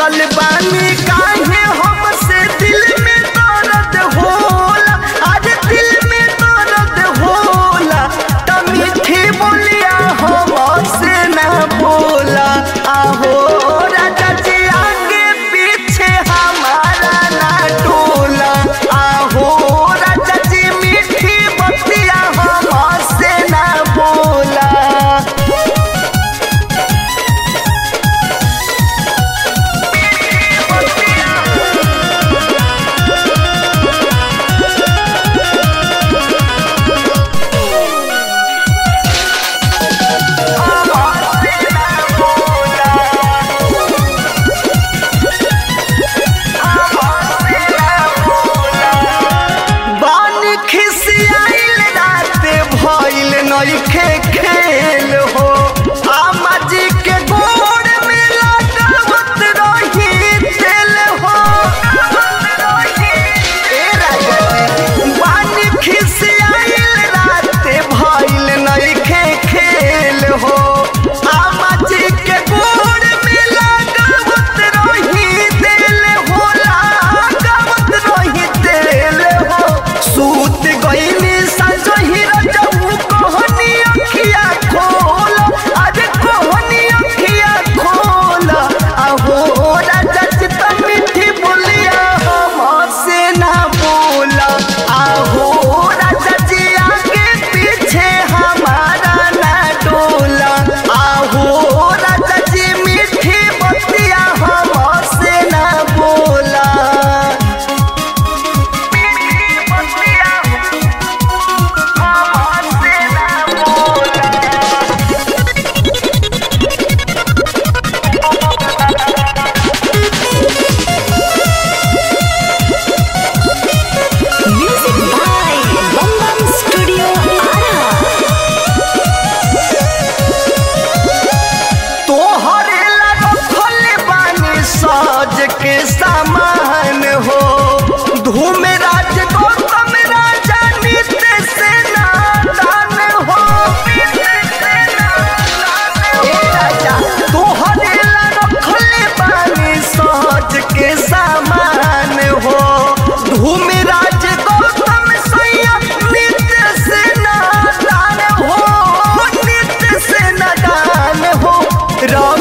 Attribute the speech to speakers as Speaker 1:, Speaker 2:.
Speaker 1: रूसल बानी काहे हमसे दिल में दर्द होला आज दिल में दर्द होला त मीठी बोलिया हमसे ना बोला आहो राजा जी आगे पीछे हमारा ना टोला आहो राजा जी मीठी बतिया हमसे ना बोला बानी खिसियाइल राते भइल नइखे खेल हो आमा जी के गोड़ में लगावत रही तेल हो ए राजा जी बानी खिसियाइल राते भइल नइखे खेल हो आमा जी के गोड़ में लगावत रही तेल हो लगावत रही तेल हो सूत गईनी संजही रजऊ कहनी अखिया खोल आज कहनी अखिया खोल आहो राजा चित मीठी बोलिया हमसे ना बोला आहो राजा जी आगे पीछे हमारा ना डोला आहो राजा जी मीठी बतिया हमसे ना बोला
Speaker 2: Music by Bum Bum Studio Ara.
Speaker 1: तोहरे ला रखल बानी साज के सामान हो धूम राज गौतम राजा नित्य से नादान हो ए राजा तोहरे ला रखल बानी साज के सामान हो धूम राज गौतम सैया नित्य से नादान हो नित्य से नादान हो रवि